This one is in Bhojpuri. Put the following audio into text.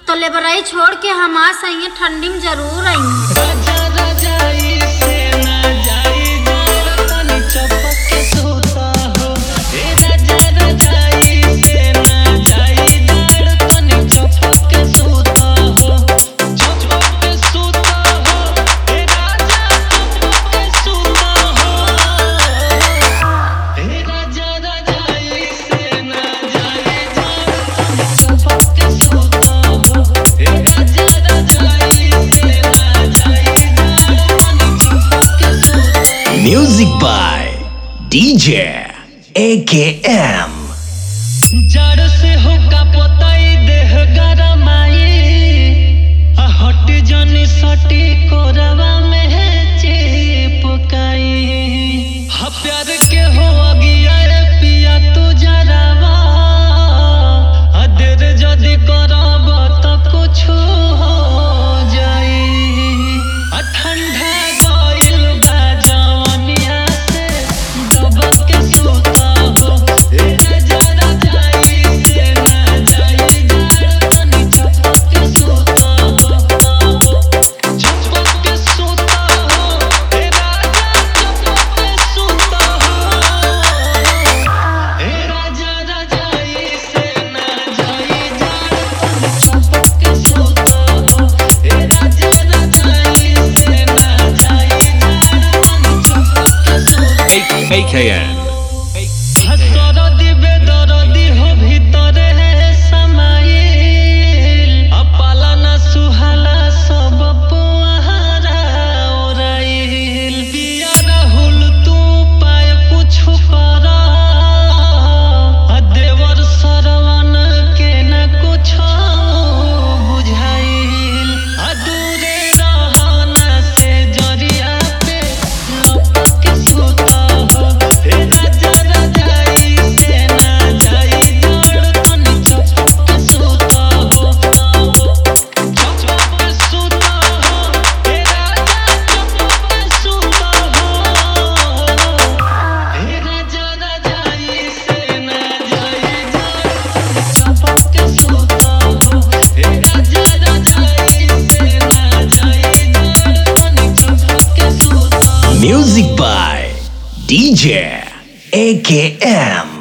तो लेबरई छोड़ के हम आ सही ठंडी में जरूर आई राजा रजाई से ना जाई जाड़ तनी चपक के सोता हो हे राजा रजाई से ना जाई जाड़ तनी चपक के सोता हो चपक के सोता हो हे राजा चपक के सोता हो हे राजा रजाई से ना जाई जाड़ तनी चपक के सोता हो हे राजा रजाई से ना जाई जाड़ तनी चपक के सोता हो Music by DJ AKM. जड़ से होका पताई देह गरमाई आ हट जनी सटी कोरवा में है चिपकाई हा प्यार के हो अगिया रे पिया तू जरावा आ देर जदी करब त कुछ हो जाई आ ठंडा गइल बा जवनिया से दबक के सुता हो ए राजा रजाई से ना जाई जाड़ तनी चपक के सुता हो चपक के सुता हो ए राजा चपक के सुता हो ए राजा रजाई से ना जाई जाड़ तनी चपक के सुता हो ए राजा रजाई से ना जाई जाड़ तनी चपक के सुता हो AKN. हसरदी बेदरदी हो भीतरे समाइल अपाला न सुहाला सब पुआरा ओराइल पिया राहुल तू पाय कुछ कर आ देवर सरवन के न कुछ बुझाइल आ दूरे रहना से जरिया पे लपक के सुता हो हे राजा रजाई से ना जाई जड़ तनी चपक के सुता हो चपक के सुता हो हे राजा चपक के सुता हो हे राजा रजाई से ना जाई जड़ चपक के सुता हो हे राजा रजाई से ना जाई जड़ तनी चपक के सुता हो Music by DJ AKM.